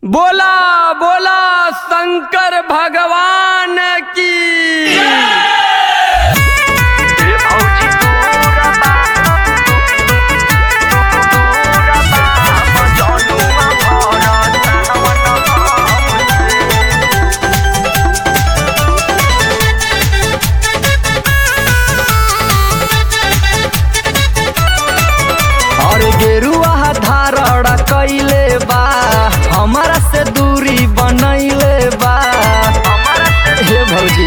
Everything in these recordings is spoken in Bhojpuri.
बोला बोला शंकर भगवान की और गेरुआ धारण कैले बा हमारा से दूरी बनैले बा हे भौजी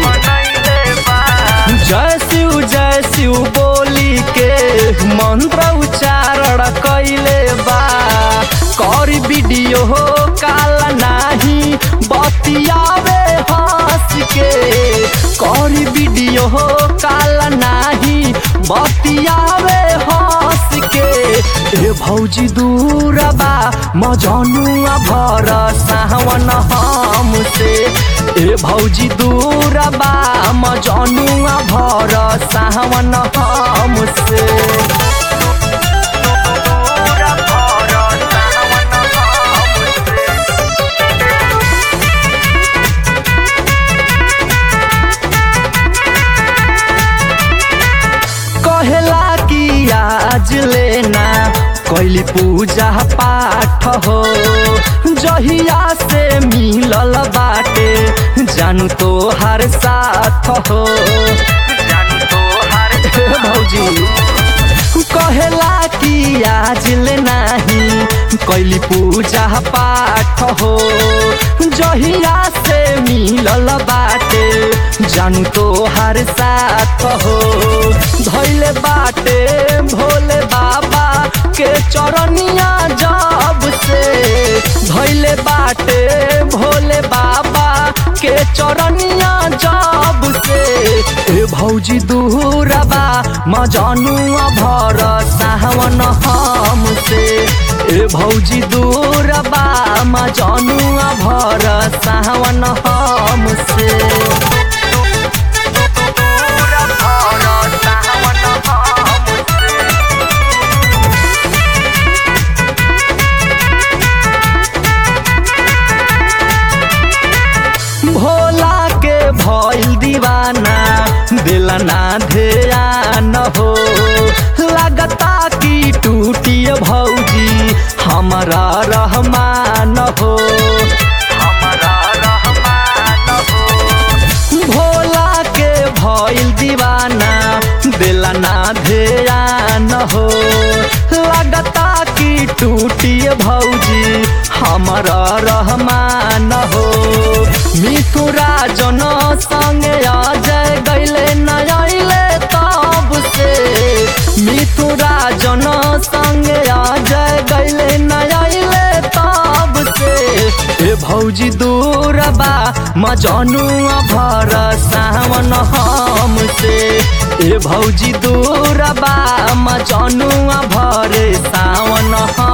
जय शिव जय शिव बोली के मंत्र उच्चारण कैले बा कर वीडियो हो काला नाही बतियावे हंस के कर वीडियो हो काला नाही बतियावे हंस के ए भौजी दूर बा मजनुआ भर सावन हमसे ए भौजी दूर बा मजनुआ भर सावन हमसे कहेला कि आज लेना कैली पूजा पाठ हो जहिया से मिलल बाटे जानू तो हर साथ हो हे भौजी कहेला कि आज ले नाही कैली पूजा पाठ हो जहिया से मिलल बाटे जानू तो हर साथ हो धैले बाटे भोले बाबा के चरनिया जब से धैले बाटे भोले बाबा के चरनिया जब से ए भौजी दूरबा मजनुआ भर सावन हमसे ए भौजी दूरबा मजनुआ भर सावन हमसे भोला के भइल दीवाना दिला ना ध्यान हो लगता कि टूटिए भौजी हमारा रहमान हो भोला के भइल दीवाना दिला ना ध्यान हो लगता कि टूटिए भौजी हमारा रहमान हो मिथुरा जन संगे अजय गैले नयले तब से मिथुरा जन संगे अजय गैले नयले तब से ए भौजी दूरबा मजनुआ भर सावन हमसे ए भौजी दूरबा मजनुआ भर सावन हम